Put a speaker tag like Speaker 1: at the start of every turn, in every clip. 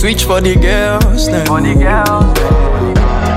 Speaker 1: Switch for the girls then.
Speaker 2: For the girls.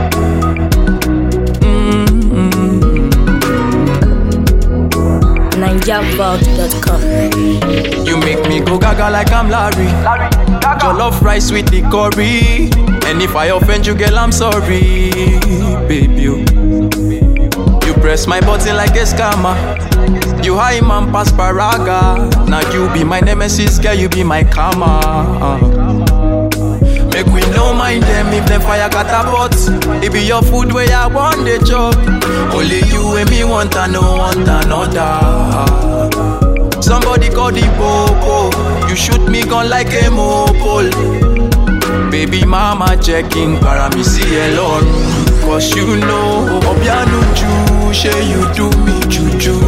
Speaker 3: NigerVault.com.
Speaker 1: You make me go gaga like I'm Larry.
Speaker 2: Larry, Gaga.
Speaker 1: Jollof rice with the curry. And if I offend you, girl, I'm sorry, baby. You, you press my button like a scammer. You high man pass paraga. Now you be my nemesis, girl, you be my karma. Make we no mind them if them fire catapult. It be your food where I want the job. Only you and me want and no want another. Somebody call the popo. You shoot me gun like a mopole. Baby mama checking paramisi alone. Cause you know, Obianu Ju, say you do me juju.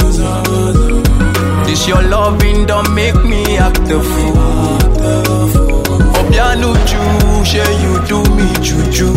Speaker 1: This your loving don't make me act a fool. Obianu Ju, say you do me juju.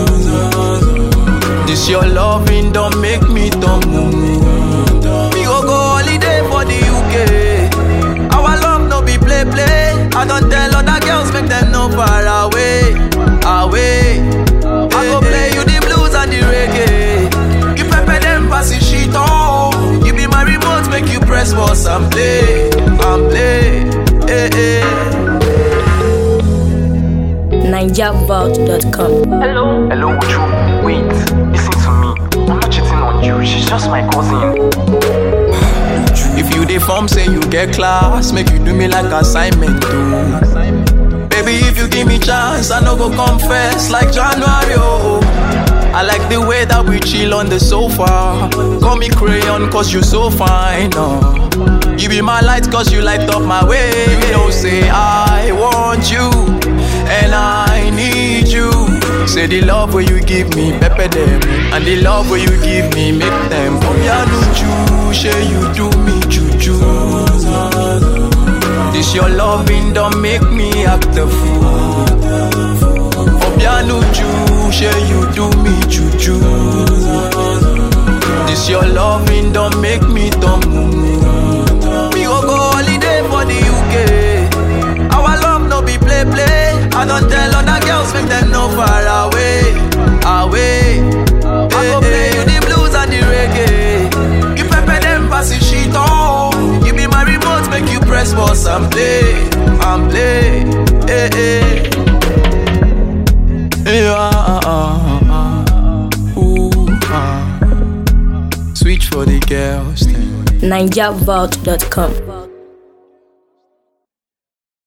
Speaker 1: This your loving don't make me dumb. We go go holiday for the UK. Our love no be play play. I don't tell other girls make them no far away, away. I go play you the blues and the reggae. You pepper them pass the shit on. You be my remote, make you press pause and play, and play. Eh, eh.
Speaker 3: NigerVault.com.
Speaker 2: Hello. Hello, Uju. Wait, listen to me. I'm not cheating on you. She's just my cousin.
Speaker 1: If you dey form say you get class, make you do me like assignment too. Baby, if you give me chance, I no go confess like January. Oh. I like the way that we chill on the sofa. Call me crayon cause you so fine. Oh. You be my light cause you light up my way. You know, say I want you and I need you. Say the love where you give me, pepper them. And the love where you give me, make them. Oh, yeah, no you, say you do me juju. This your loving don't make me act a fool. Obianu Ju, say you do me juju. This your loving don't make me dumb. We go go holiday for the UK. Our love no be play play. I don't tell other girls make them no far away, away. I go play you the blues and the reggae. You pepper them pass the shit on. You be my remote, make you press pause and play, and play. Eh, eh. Yeah, uh, uh, uh, ooh, uh. Switch for the girls then.
Speaker 3: NigerVault.com.